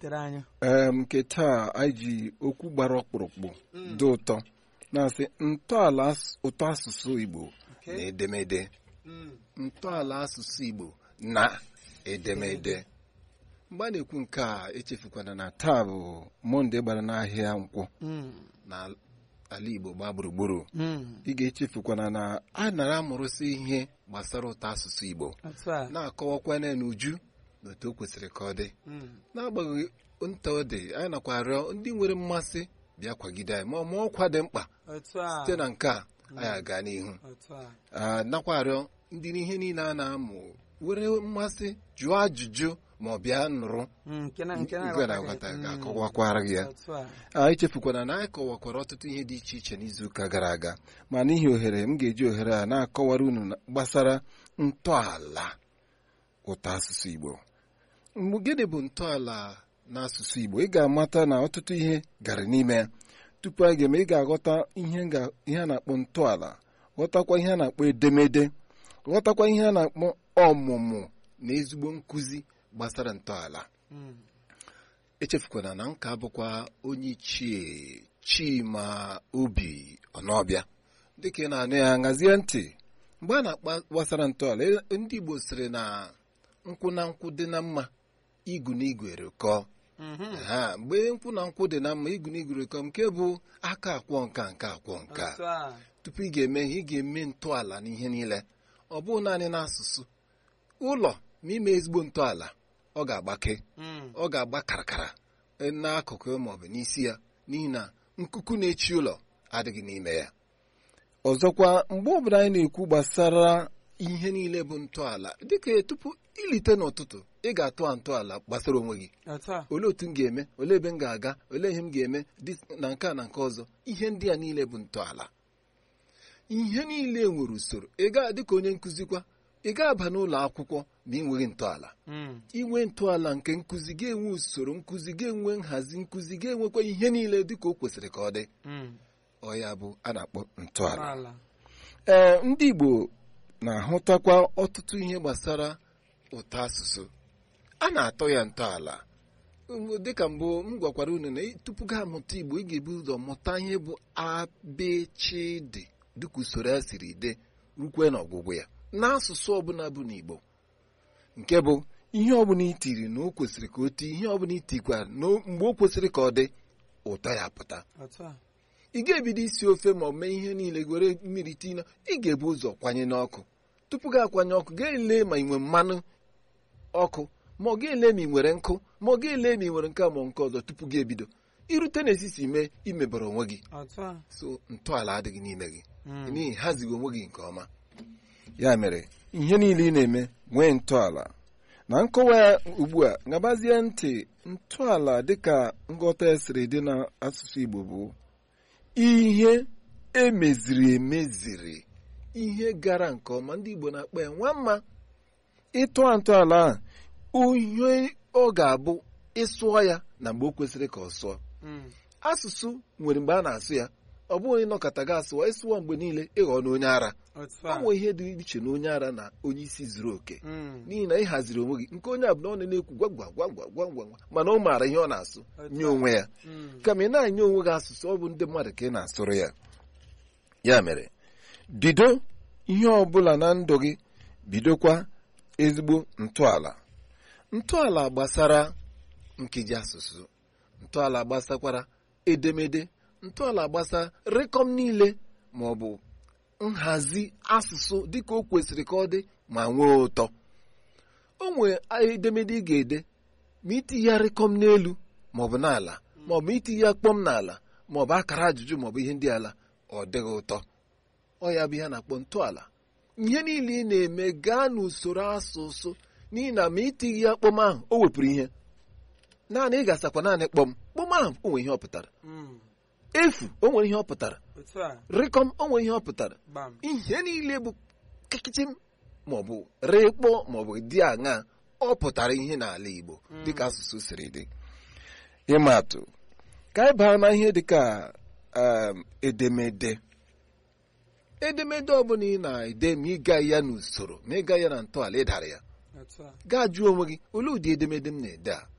wetara anyị em nke taa anyị ji okwu gbara ọkpụrụkpụ dị ụtọ na-asị ntọala as- ụtọ asụsụ Igbo na edemede ntọala asụsụ Igbo na edemede mgbe a na-ekwu nke a echefukwana na taa bụ mọnde gbara n'ahịa nkwụ Mm, na ala Igbo gbaa gburugburu mm, ị ga-echefukwana na a nara amụrụsị ihe gbasara ụtọ asụsụ Igbo otu a na-akọwakwana n'uju na otu o kwesịrị ka ọ dị Mm, n'agbanyeghị nta ọ dị anyị nakwa arịọ ndị nwere mmasị bịa kwagide anyị ma ọ ma ọkwa dị mkpa otu a site na nke a anyị aga n'ihu otu a Ah, nakwa arịọ ndị n'ihe niile a na-amụ were mmasị jụọ ajụjụ ma ọ bịa nụrụ Mm, nke na nke Igwe na-aghọtaghị. na-aghọta Mm, ga-akọwakwara gị ya otu a anyị chefukwana na anyị kọwakwara ọtụtụ ihe dị iche iche n'izuụka gara aga ma n'ihi ohere m ga-eji ohere a na-akọwara unu na- gbasara ntọala ụtọ asụsụ Igbo mgbe gịnị bụ ntọala n'asụsụ Igbo ị ga-amata na ọtụtụ ihe gara n'ime ya tupu anyị ga-eme ị ga-aghọta ihe nga- ihe a na-akpọ ntọala ghọtakwa ihe a na-akpọ edemede ghọtakwa ihe a na-akpọ ọmụmụ na ezigbo nkụzi gbasara ntọala Mm, echefukwana na nka bụkwa onye ichie Chima Obi Ọnọbịa dịka ị na-anụ ya ṅazie ntị mgbe a na-akpa gbasara ntọala e- ndị Igbo sịrị na nkwụ na nkwụ dị na mma igu na igwe rịkọọ mhm, ha mgbe nkwụ na nkwụ dị na mma igu na igwe rịkọọ nke bụ aka akwọ nka nke akwọ nka otu a tupu ị ga-eme ihe ị ga-eme ntọala n'ihe niile ọ bụghị naanị n'asụsụ ụlọ ma ime ezigbo ntọala ọ ga-agbake Mm, ọ ga-agba karakara n'akụkụ maọbụ n'isi ya n'ihi na nkuku na-echi ụlọ adịghị n'ime ya ọzọkwa mgbe ọbụla anyị na-ekwu gbasara ihe niile bụ ntọala dịka tupu ilite n'ụtụtụ ị ga-atụ ntọala gbasara onwe gị otu a olee otu m ga-eme olee ebe m ga-aga olee ihe m ga-eme dị- na nke a na nke ọzọ ihe ndị a niile bụ ntọala ihe niile nwere usoro ị ga dịka onye nkụzikwa ị ga-aba n'ụlọ akwụkwọ ma ị nweghị ntọala Mm, inwe ntọala nke nkụzi ga-enwe usoro nkụzi ga-enwe nhazi nkụzi ga-enwekwa ihe niile dịka o kwesịrị ka ọ dị mm, ọ ya bụ a na-akpọ ntọala ala ee ndị Igbo na-ahụtakwa ọtụtụ ihe gbasara ụtọ asụsụ a na-atọ ya ntọala Um, dịka mbụ m gwakwara unu na ị- tupu gị amụta Igbo ị ga-ebu ụzọ mụta ihe bụ abịchịdị dịka usoro ya siri dị rukwe n'ọgwụgwụ ya n'asụsụ ọbụla bụ n'Igbo nke bụ ihe ọbụla itiri na o kwesịrị ka o tii ihe ọbụla itikwara na o- mgbe o kwesịrị ka ọ dị ụtọ ya pụta otu a ị ga-ebido isi ofe ma ọ mee ihe niile were mmiri tinye ị ga-ebu ụzọ kwanye n'ọkụ tupu gị akwanye ọkụ ga-ele ma ị nwere mmanụ ọkụ ma ọ ga-ele ma ị nwere nkụ ma ọ ga-ele ma ị nwere nke a ma ọ nke ọzọ tupu gị ebido irute n'esisi mee imebara onwe gị otu a so ntọala adịghị n'ime gị Mm, n'ihi hazighị onwe gị nke ọma ya mere ihe niile ị na-eme nwee ntọala na nkọwa ya ugbu a gabazie ntị ntọala dịka nghọta ya siri dị n'asụsụ Igbo bụ ihe emeziri emeziri ihe gara nke ọma ndị Igbo na-akpọ ya nwa mma ịtụa ntọala a ihe ọ ga-abụ ịsụọ ya na mgbe o kwesịrị ka ọ sụọ mm, asụsụ nwere mgbe a na-asụ ya ọ bụghị ịnọkọta gị asụwa ịsụwa mgbe niile ịghọ na onye ara otu ọ a nwee ihe dị iche na onye ara na onye isi zuru oke Mm, n'ihi na ị haziri onwe gị nke onye abụla ọ na-ekwu gwa gwa gwa gwa gwa gwa gwa mana ọ maara ihe ọ na-asụ otu nye a. onwe ya Mm, kama ị na-anye onwe gị asụsụ ọ bụ ndị mmadụ ka ị na-asụrụ ya ya mere bido ihe ọ bụla na ndụ gị bidokwa ezigbo ntọala ntọala gbasara nkeji asụsụ ntọala gbasakwara edemede ntọala gbasa rịkọm niile ma ọ bụ nhazi asụsụ dịka o kwesịrị ka ọ dị ma nwee ụtọ o nwee edemede ị ga-ede ma itinye ya rịkọm n'elu ma ọ bụ n'ala ma ọ bụ itinye ya kpọm n'ala ma ọ bụ akara ajụjụ ma ọ bụ ihe ndị ala ọ dịghị ụtọ ọ ya bụ ihe a na-akpọ ntọala ihe niile ị na-eme gaa n'usoro asụsụ n'ihi na ma itighi ya kpọm ahụ o wepụrụ ihe naanị ị gasakwa naanị kpọm kpọm ahụ o nwere ihe ọ pụtara mm, efu o nwere ihe ọ pụtara otu a rịkọm o nwere ihe ọ pụtara gbam ihe niile bụ kịkịchịm maọbụ rịkpọ maọbụ dị aṅa ọ pụtara ihe n'ala Igbo dịka asụsụ siri dị ịma atụ ka anyị baa na ihe dịka um, edemede edemede ọbụla ị na-ede ma ịga ya n'usoro ma ịga ya na ntọala ịdara ya otu a gaa jụọ onwe gị olee ụdị edemede m na-ede a